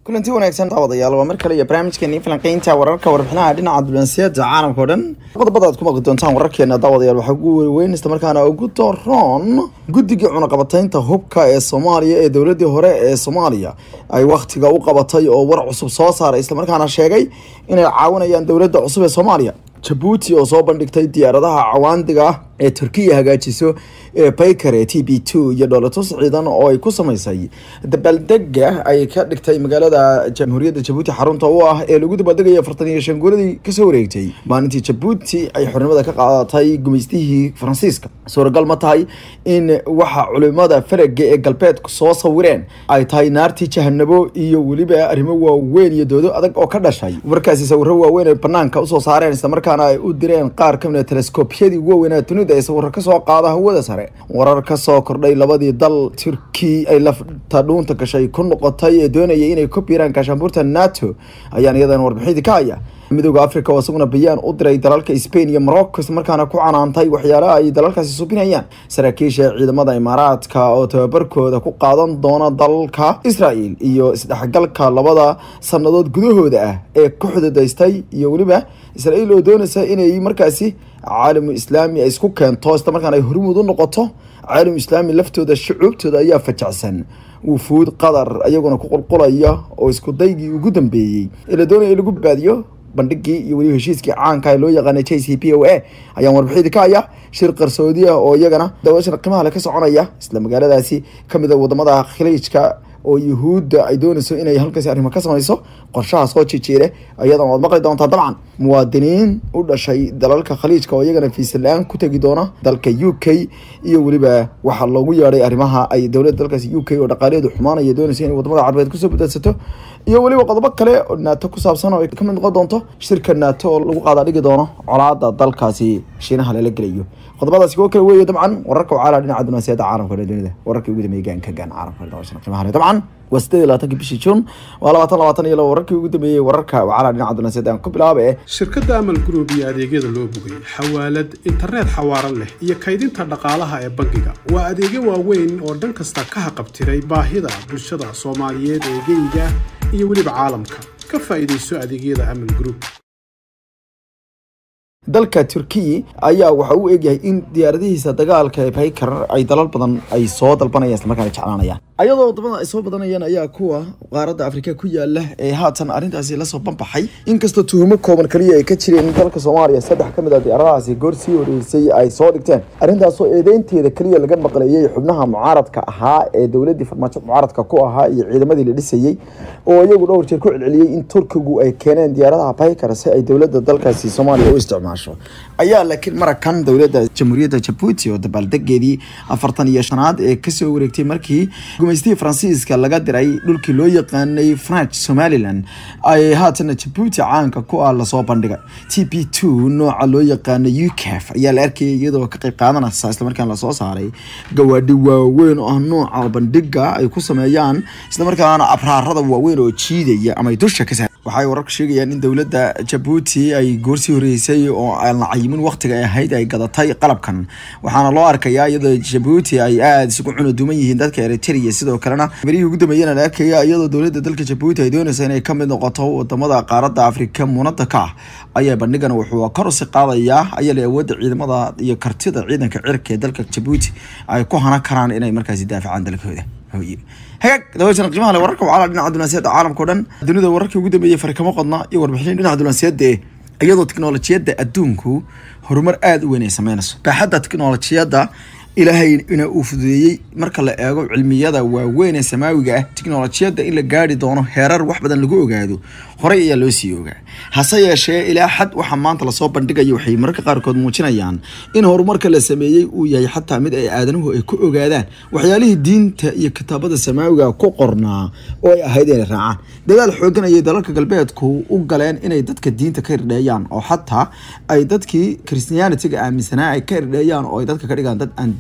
kulanti wanaagsan daawadayaal waa mar kale iyo barnaamijkeeni falanqeynta wararka warbixinaha dhinaca dulansiyaada caalamka o dhan qodobada aad ku maqli doontaan wararkeena daawadayaal waxaa ugu weyn isla markaana ugu daroon guddigii cunaqabataynta hubka ee soomaaliya ee dowladii hore ee soomaaliya ay wakhtiga u qabatay oo war cusub soo saaray islamarkaana sheegay inay caawinayaan dowladda cusub ee soomaaliya jabuuti oo soo bandhigtay diyaaradaha cawaandiga ah ee turkiya hagaajiso ee baykare t b two iyo dhoolatus ciidan oo ay ku samaysay dabaaldega ay ka dhigtay magaalada jamhuuriyadda jabuuti xarunta u ah ee lagu dabaaldegaya afartan iyo shan guuladii kasoo wareegtay maalintii jabuuti ay xornimada ka qaadatay gumaystihii faransiiska suuragal ma tahay in waxa culimada faraga ee galbeedku soo sawireen ay tahay naartii jahanabo iyo weliba arrimo waaweyn iyo doodo adag oo ka dhashay markaasi sawiro waaweyn ay banaanka usoo saareen islamarkaana ay u direen qaar kamid a teleskoobyadii ugu waaweynaa dunida ee sawiro kasoo qaada hawada sare warar kasoo kordhay labadii dal turki ay lafta dhuunta gashay ku noqotay ee doonayay inay ku biiraan gaashaanbuurta nato ayaan iyadan warbixidii ka haya midooda africa oo isaguna bayaan u diray dalalka spain iyo morocco islamarkaana ku canaantay waxyaalaha ay dalalkaasi subinayaan saraakiisha ciidamada imaaraadka oo tababarkooda ku qaadan doona dalka israel iyo isdhexgalka labada sanadood gudahooda ah ee ku xududaystay iyo weliba israel oo doonaysa inay markaasi caalamu islaami ay isku keento islamarkaana ay hormuud u noqoto caalamu islaami laftooda shucuubtooda ayaa fajacsan wufuud qatar ayaguna ku qulqulaya oo isku daygii ugu dambeeyey ee la doonaya in lagu baadiyo bandhigii iyo weliba heshiiskii caanka ee loo yaqaanay j c p o a ayaan warbixidii ka haya shir qarsoodi ah oo iyagana daawashan qiimaha le ka soconaya isla magaaladaasi kamid a wadamada khaliijka oo yuhuudda ay doonayso inay halkaasi arrimo ka samayso qorshaha soo jijiire ayadan waad maqli doontaa dabcan muwaadiniin u dhashay dalalka khaliijka oo iyagana fiisala-aan ku tegi doona dalka u k iyo weliba waxaa loogu yeedhay arrimaha ay dowladda dalkaasi u k oo dhaqaalaheedu xumaanaya doonayso inay wadamada carbeed kusoo badadsato iyo weliba qodobo kale oo naato ku saabsan oo ay kamid noqon doonto shirka naato oo lagu qaada dhigi doono colaada dalkaasi shiinaha lala gelayo qodobadaasi kuwo kale weeye dabcan wararka wacaalaa dhinaca dunaasiyada caalamka o dunida wararkii ugu dambeeyay gaanka gaan caalamka dabashan qiimaha le dabcan waa sideed iyo labaatanki bishii juun waa labaatan labaatan iyo laba wararkii ugu dambeeyey wararka wacaalaa dhinaca dunaasiyada aan ku bilaaba ee shirkadda amal group iyo adeegyada loo bogay xawaalad internet xawaaran leh iyo kaydinta dhaqaalaha ee bangiga waa adeegyo waaweyn oo dhan kasta ka haqabtiray baahida bulshada soomaaliyeed ee geyga iyo weliba caalamka ka faa'iidayso adeegyada amal group dalka turkiya ayaa waxa uu egyahay in diyaaradihiisa dagaalka ee baykar ay dalal badan ay soo dalbanayaan islamarkaana jeclaanayaan ayadoo wadamada ay soo badanayaan ayaa kuwa qaaradda afrika ku yaala ee haatan arrintaasi lasoo banbaxay inkastoo tuhumo kooban kaliya ay ka jireen dalka soomaaliya saddex ka mid a diyaaradahaasi goor sii horeysay ay soo dhigteen arrintaasoo eedeynteeda kaliya laga maqleeyey xubnaha mucaaradka ahaa ee dowladii farmaajo mucaaradka ku ahaa iyo ciidamadii la dhisayey oo iyagu dhowr jeer ku celceliyey in turkigu ay keeneen diyaaradaha baykar si ay dowladda dalkaasi soomaaliya u isticmaasho ayaa laakiin marakan dowladda jamhuuriyadda jabuuti oo dabaaldegeedii afartan iyo shanaad ee kasoo wareegtay markii gumaystihii faransiiska laga diray dhulkii loo yaqaanay french somalilan ay haatana jabuuti caanka ku ah lasoo bandhigay t p two nooca loo yaqaano ucaf ayaa la arkayay iyadoo ka qayb qaadanaysa islamarkaana lasoo saaray gawaadhi waaweyn oo ah nooca bandhiga ay ku sameeyaan islamarkaana abraarada waaweyn oo jiidaya ama ay dusha ka sa waxay wararku sheegayaan in dowladda jabuuti ay goorsii horeysay oo aan la cayimin waqtiga ay ahayd ay gadatay qalabkan waxaana loo arkayaa iyadoo jabuuti ay aada isugu cunuduman yihiin dadka eritrea sidoo kalena berihii ugu dambeeyana la arkaya iyadoo dowladda dalka jabuuti ay doonaysa inay kamid noqoto wadamada qaaradda afrika muunada ka ah ayaa bandhigan wuxuu kor usi qaadayaa ayale awoodda ciidamada iyo kartida ciidanka cirka ee dalka jabuuti ay ku hanan karaan inay markaasi daafacaan dalkooda hagaag dabayshan qiimaha le wararka wacala dhinaca dunaasiyadda caalamka o dhan dunida wararkii ugu dambeeyey farkamo qodna iyo warbixin dhinaca dunaasiyadda iyadoo tiknolojiyadda adduunku horumar aada u weyn ay sameynayso baaxadda tiknolojiyadda ilaahay ina uu fududeeyey marka la eego cilmiyada waaweyn ee samaawiga ah tiknolojiyadda in la gaari doono heerar wax badan lagu ogaado horey ayaa loo sii ogaa hase yeeshee ilaa xad waxa maanta lasoo bandhigayo waxay mararka qaarkood muujinayaan in horumarka la sameeyey uu yahay xataa mid ay aadanuhu ay ku ogaadaan waxyaalihii diinta iyo kitaabada samaawiga ku qornaa oo ay ahayd inay raacaan dadaal xoogan ayay dalalka galbeedku u galeen inay dadka diinta ka irdheeyaan oo xataa ay dadkii christianitiga aaminsanaa ay ka irdheeyaan oo ay dadka ka dhigaan dad aan diin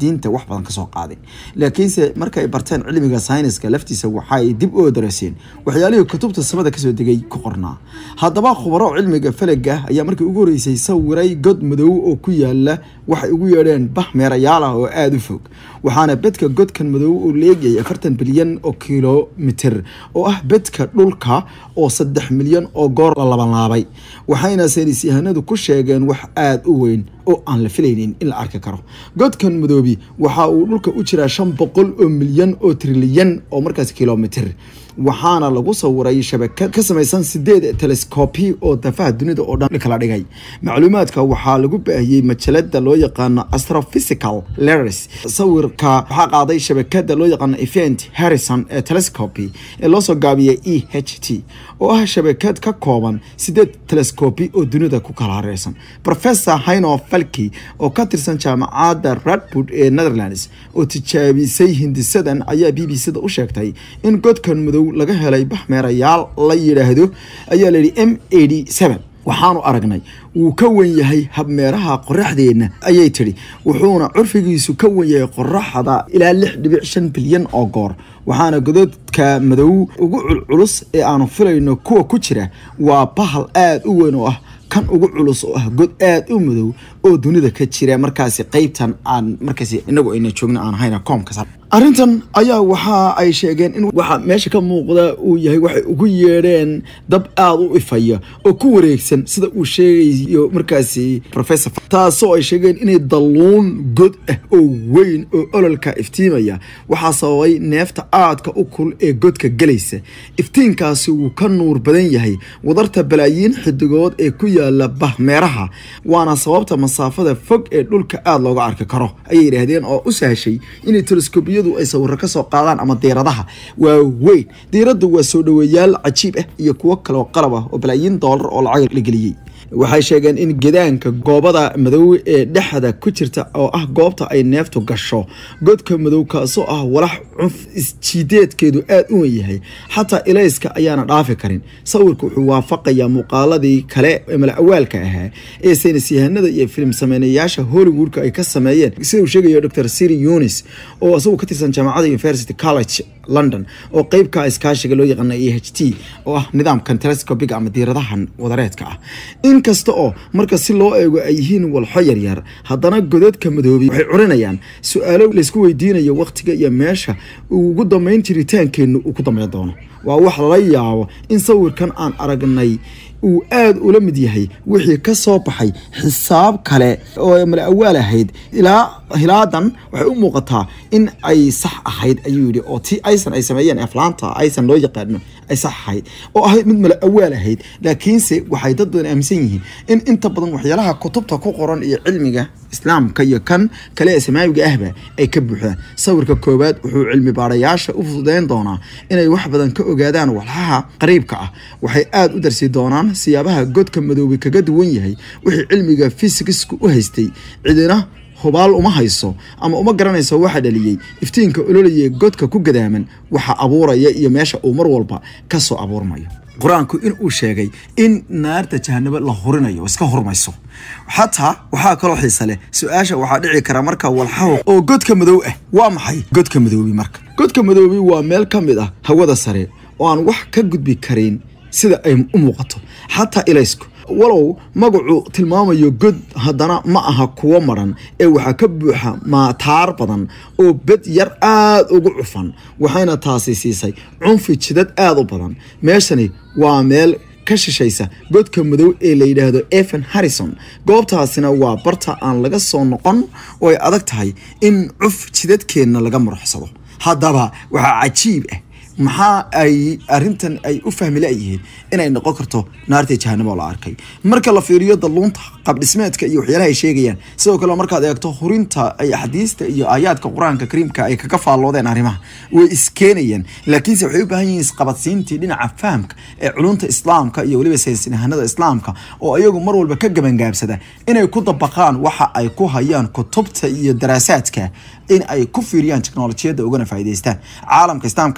diinta wax badan kasoo qaadin laakiinse marka ay barteen cilmiga sayniska laftiisa waxaay dib u odaraseen waxyaalihii kutubta samada kasoo degay ku qornaa haddaba khubaro cilmiga falaga ayaa markii ugu horeysay sawiray god madow oo ku yaala waxay ugu yeedheen bah meerayaal ah oo aada u fog waxaana bedka godkan madow uu leegayay afartan bilyan oo kilomitr oo ah bedka dhulka oo saddex milyan oo goor la labanlaabay waxayna saynis yahanadu ku sheegeen wax aada u weyn oo aan la filaynin in la arki karo godkan madoobi waxa uu dhulka u jiraa shan boqol oo milyan oo trilyan oo markaas kilomitr waxaana lagu sawiray shabakad ka samaysan sideed telescopi oo dafaha dunida oo dhan kala dhigay macluumaadka waxaa lagu baahiyey majalada loo yaqaano astrophysical letters sawirka waxaa qaaday shabakada loo yaqaano event harrison ee telescopi ee loosoo gaabiyay e h t oo ah shabakad ka kooban sideed telescopi oo dunida ku kala hareersan professor haino falki oo ka tirsan jaamacadda radwood ee netherlands oo tijaabisay hindisadan ayaa b b c da u sheegtay in godkan madow laga helay baxmeerayaal la yidhaahdo ayaa layidhi m eighty seven waxaanu aragnay wuu ka wen yahay habmeeraha qoraxdeenna ayay tidhi wuxuuna curfigiisu ka wen yahay qoraxda ilaa lix dhibic shan bilyan oo goor waxaana gododka madow ugu culculus ee aanu filayno kuwa ku jira waa bahal aada u weyn oo ah kan ugu culus oo ah god aada u madow oo dunida ka jira markaasi qeybtan aan markaas inagu ayna joogno aan hayna koomka arrintan ayaa waxa ay sheegeen in waxa meesha ka muuqda uu yahay waxay ugu yeedheen dab aada u ifaya oo ku wareegsan sida uu sheegayo markaasi professor taasoo ay sheegeen inay dalluun god ah oo weyn oo ololka iftiimaya waxaa sababay neefta aadka u kul ee godka gelaysa iftiinkaasi wuu ka nuur badan yahay wadarta balaayiin xidigood ee ku yaala bahmeeraha waana sababta masaafada fog ee dhulka aada looga arki karo ayay yidhaahdeen oo u sahashay inay telescobiyadu ay sawiro kasoo qaadaan ama diiradaha waa weyn diiraddu waa soo dhaweeyaal cajiib ah iyo kuwo kaleoo qalab ah oo balaayiin doolar oo lacag la geliyey waxay sheegeen in gedaanka goobada madow ee dhexda ku jirta oo ah goobta ay neeftu gasho godka madow kaasoo ah walax cunf isjiideedkeedu aada u wen yahay xataa ilayska ayaana dhaafi karin sawirka wuxuu waafaqayaa muuqaaladii kale ee malawaalka ahaa ee saynis yahanada iyo filim sameynayaasha hollywoodka ay ka sameeyeen sida uu sheegayo dr siri yunis oo isagu ka tirsan jaamacadda university college london oo qeybka iskaashiga loo yaqaana e h t oo ah nidaamkan telescopiga ama diiradahan wadareedka ah inkasta oo marka si loo eego ay yihiin walxo yaryar haddana godadka madoobay waxay curinayaan su-aalo laysku weydiinayo wakhtiga iyo meesha uu ugu dambeyn jiritaankeennu uu ku dambeyn doono waa wax lala yaabo in sawirkan aan aragnay uu aada ula mid yahay wixii ka soo baxay xisaab kale oo mala awaal ahayd ilaa hilaadan waxay u muuqataa in ay sax ahayd ayuu yidhi oo ti aysan ay sameeyeen aflaanta aysan loo yaqaano ay sax ahayd oo ahayd mid mala awaal ahayd laakiinse waxay dad badan aaminsan yihiin in inta badan waxyaalaha kutubta ku qoran iyo cilmiga islaamka iyo kan kale ee samaawiga ahba ay ka buuxdaan sawirka koowaad wuxuu cilmi baarayaasha u fududeyn doonaa inay wax badan ka ogaadaan walxaha qariibka ah waxay aada u darsi doonaan siyaabaha godka madoobay kaga duwan yahay wixii cilmiga fisikisku u haystay cidina hubaal uma hayso ama uma garanayso waxa dhaliyey iftiinka ololaya godka ku gadaaman waxa abuuraya iyo meesha uu mar walba kasoo abuurmayo qur-aanku in uu sheegay in naarta jahanabo la hurinayo iska hurmayso xataa waxaa kaloo xiisa leh su-aasha waxaa dhici kara marka walxaho oo godka madow ah waa maxay godka madoobi marka godka madoobi waa meel ka mid ah hawada sare oo aan wax ka gudbi karin sida ay u muuqato xataa ilaysku walow magacu tilmaamayo god haddana ma aha kuwo maran ee waxaa ka buuxa maataar badan oo bed yar aada ugu cufan waxayna taasi siisay cunfi jidad aada u badan meeshani waa meel ka shishaysa godka madow ee la yidhaahdo evan harrison goobtaasina waa barta aan laga soo noqon oo ay adag tahay in cuf jidadkeenna laga muruxsado haddaba waxaa cajiib ah maxaa ay arintan ay u fahmi layihiin inay noqon karto naartii jahanamo la arkay marka la fiiriyo dalluunta qabdhismeedka iyo waxyaalaha ay sheegayaan sidoo kale markaad eegto hurinta ay axaadiista iyo aayaadka qur-aanka kariimka ay kaga faalloodeen arrimaha way iskeenayaan laakiinse waxay u baahan yihiin isqabadsiintii dhinaca fahamka ee culunta islaamka iyo weliba saynsinahanada islaamka oo iyagu mar walba ka gabangaabsada inay ku dabaqaan waxa ay ku hayaan kutubta iyo daraasaadka in ay ku fiiriyaan teknolojiyadda ugana faa'iidaystaan caalamka islaamka ayaa u eg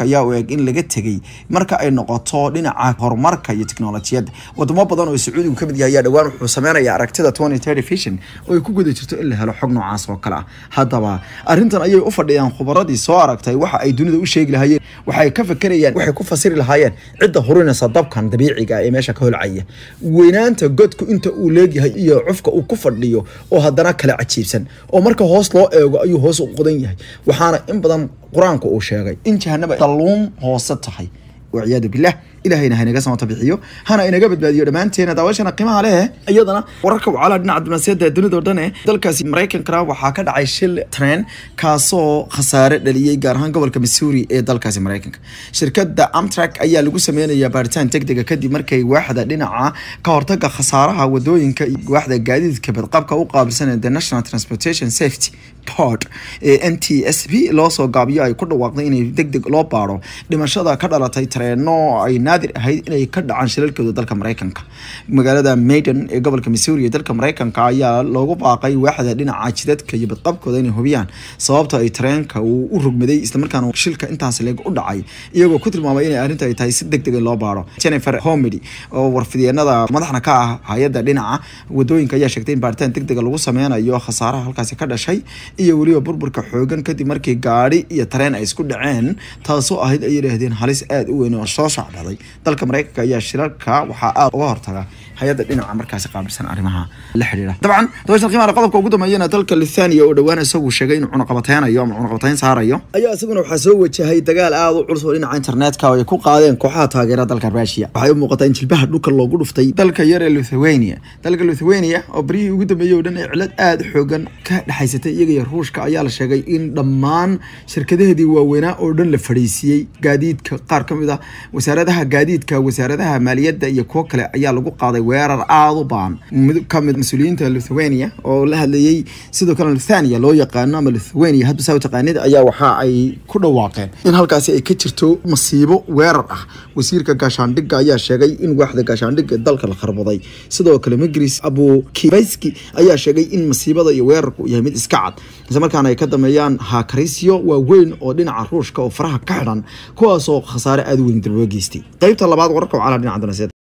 in laga tegay marka ay noqoto dhinaca horumarka iyo teknolojiyadda wadamo badan oo sacuudigu kamid yahay ayaa dhowaan wuxuu sameynaya aragtida twenty thirty vision oo ay ku guda jirto in la helo xog noocaas oo kale ah haddaba arrintan ayay u fadhiyaan khubaradii soo aragtay waxa ay dunida u sheegi lahaayeen waxay ka fakerayaan waxay ku fasiri lahaayeen cidda hurinaysa dabkan dabiiciga ah ee meesha ka holcaya weynaanta godku inta uu leegyahay iyo cufka uu ku fadhiyo oo haddana kala cajiibsan oo marka hoos loo eego ayuu hoos u qodan yahay waxaana in badan qur-aanku uu sheegay in jahanaba dalluum hoose tahay walciyaadu bilah ilahayna haynaga samata bixiyo hana inaga badbaadiyo dhammaanteena daawashana qiimaha leh iyadana wararka wacala dhinaca dibnaasiyada dunida oo dhan ee dalkaasi maraykankana waxaa ka dhacay shil tren kaasoo khasaare dhaliyey gaar ahaan gobolka missouri ee dalkaasi maraykanka shirkadda amtrak ayaa lagu sameynaya baaritaan degdega kadib markay waaxda dhinaca ka hortaga khasaaraha wadooyinka iyo waaxda gaadiidka badqabka u qaabilsan the national transportation safety board ee n t s b loo soo gaabiyo ay ku dhawaaqday inay degdeg loo baaro dhimashada ka dhalatay tareeno ay naadir ahayd inay ka dhacaan shilalkooda dalka maraykanka magaalada maiden ee gobolka missouri ee dalka maraykanka ayaa loogu baaqay waaxda dhinaca jidadka iyo badqabkooda inay hubiyaan sababta ay tareenka uu u rogmaday islamarkaana shilka intaas leeg u dhacay iyagoo ku tilmaamay inay arrinta ay tahay si degdeg in loo baaro jennifer homedy oo warfideenada madaxna ka ah hay-adda dhinaca wadooyinka ayaa sheegtay in baaritaan degdega lagu sameynayo khasaaraha halkaasi ka dhashay iyo weliba burburka xoogan kadib markii gaadhi iyo tareen ay isku dhaceen taasoo ahayd ay yidhaahdeen halis aada u weyn oo soo socbaday dalka maraykanka ayaa shirarka waxaa aada uga hortaga hay-adda dhinaca markaasi qaabilsan arrimaha la xidhiira dabcan dabashan qiimaha qodobka ugu dambeeyana dalka lithania oo dhowaan isagu sheegay inuu cunaqabateynayo ama cunaqabateyn saarayo ayaa isaguna waxaa soo wajahay dagaal aada u culus oo dhinaca internetka oo ay ku qaadeen kooxaha taageera dalka rusia waxay u muuqataa in jilbaha dhulka loogu dhuftay dalka yar ee lithuania dalka lithuania oo baryihii ugu dambeeyey oo dhan ee cilad aada xoogan ka dhexaysatay iyaga iyo ruushka ayaa la sheegay in dhammaan shirkadaheedii waaweynaa oo dhan la fadhiisiiyey gaadiidka qaar ka mid ah wasaaradaha gaadiidka wasaaradaha maaliyadda iyo kuwo kale ayaa lagu qaaday weerar aada u baan mid kamid mas-uuliyiinta lithuania oo la hadlayey sidoo kale lithania loo yaqaano ama lithuania hadba saa u taqaanid ayaa waxa ay ku dhawaaqeen in halkaasi ay ka jirto masiibo weerar ah wasiirka gaashaandhigga ayaa sheegay in waaxda gaashaandhigga dalka la kharbaday sidoo kale migris abu kibayski ayaa sheegay in masiibada iyo weerarku yahay mid iska cad isla markaana ay ka dameeyaan hakarisyo waaweyn oo dhinaca ruushka oo faraha ka xidhan kuwaasoo khasaare aada u weyn darbo geystay qeybta labaad wararka wacala dhinaca danasiyada